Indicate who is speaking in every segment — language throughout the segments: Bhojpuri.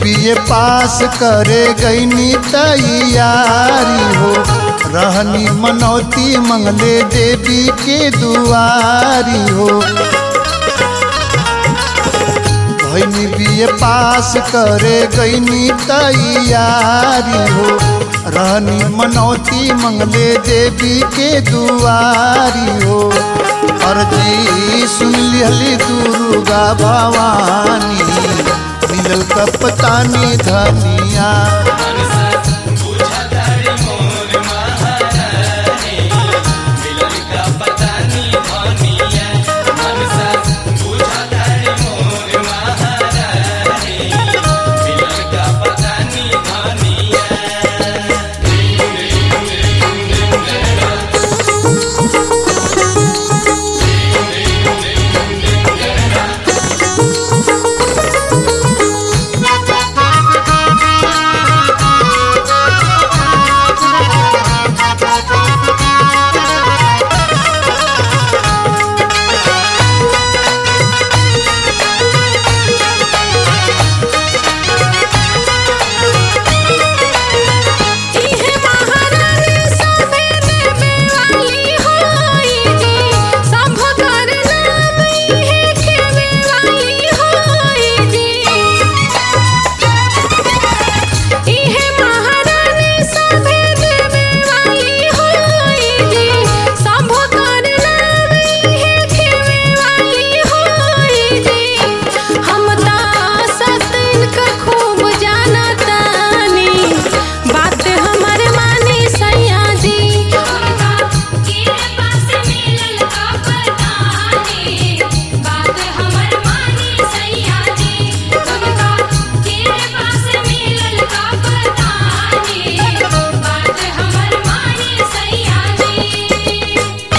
Speaker 1: बीए पास करे गईनी तैयारी हो रहनी मनौती मंगले देवी के दुआरी हो भैनी बीए पास करे गईनी तैयारी हो रहनी मनौती मंगले देवी के दुआरी हो अर्जी सुन लिहली दुर्गा भवानी मिलल कपतानी धनिया
Speaker 2: इहे महारानी सभे देवे वाली होई जी सब कर नाम इहे खेवे वाली होई जी इहे महारानी सभे देवे वाली होई जी सब कर नाम इहे खेवे वाली होई जी हम ता सतिन का खूब जानतानी बात हमर मानी सैया जी के पास मिलल का पतानी बात हमर मानी सैया जी तुमका के पास मिलल का पतानी बात हमर मानी सैया जी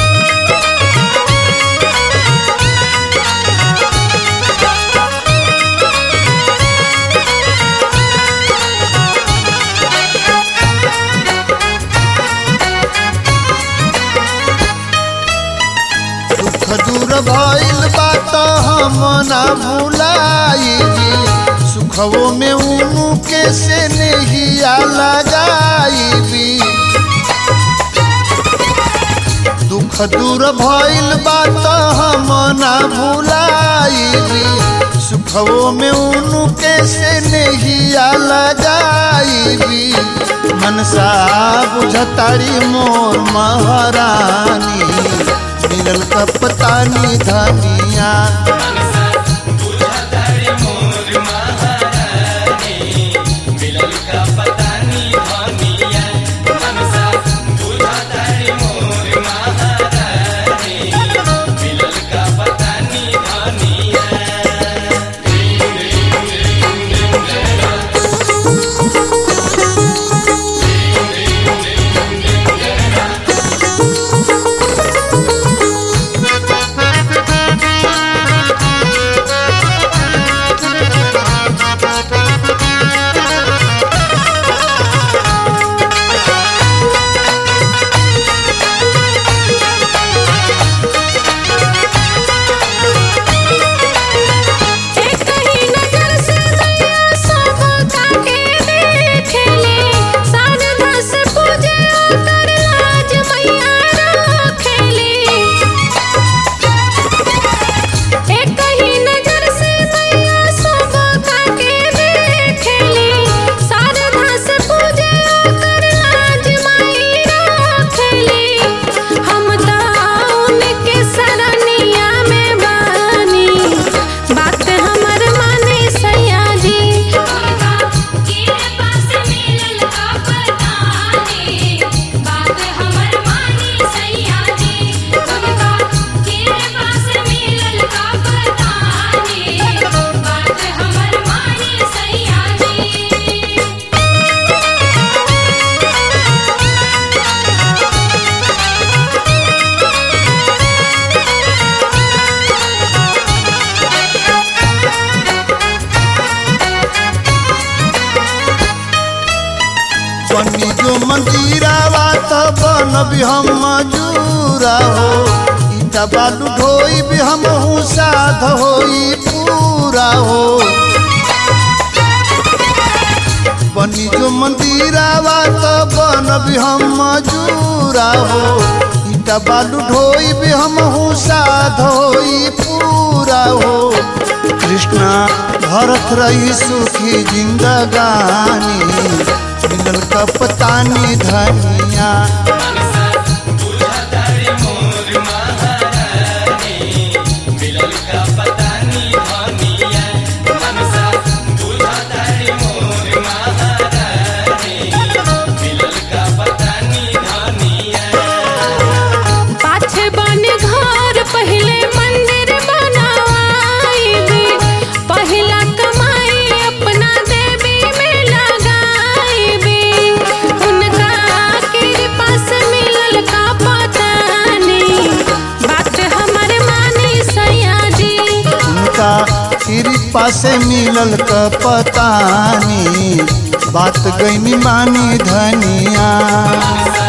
Speaker 1: दुख दूर भइल बात हम ना भुलाई सुखवो में उनु के से नहिया लगाई दुख दूर भइल बात हम ना भुलाई सुखवो में उनु के से नहिया लगाई मनसा बुझतारी मोर महारानी मिलल कपतानी धनिया
Speaker 2: एक ही नजर से नैया सब काके देखेले सान धस पूजे कर लाज मैया रखेले एक ही नजर से नैया सब काके देखेले सान धस पूजे कर लाज मैया रखेले हम ता उनके सरनिया में बानी बात हमर माने सैया जी के पास मिलल का पतानी बात हमर माने सैया जी तुमका के पास मिलल का पतानी बात हमर माने सैया जी
Speaker 1: बनी जो मंदिरावा त बनबी हम मजूरा हो ईटा बालू ढोई भी हम साध होई पूरा हो मंदिरावा तो बनबी हम मजूरा हो ईटा बालू ढोई भी हम हूँ साधोई पूरा हो कृष्णा भरत रही सुखी जिंदगानी मिलल कपतानी धनिया
Speaker 2: पाछे बन घर पहले मंदिर बनावाईबी पहिला कमाई अपना देवी में लगाईबी उनका कृपा से मिलल का पता नहीं बात हमर मानी सैया जी
Speaker 1: उनका कृपा से मिलल कपतानी बात गईनी मानी धनिया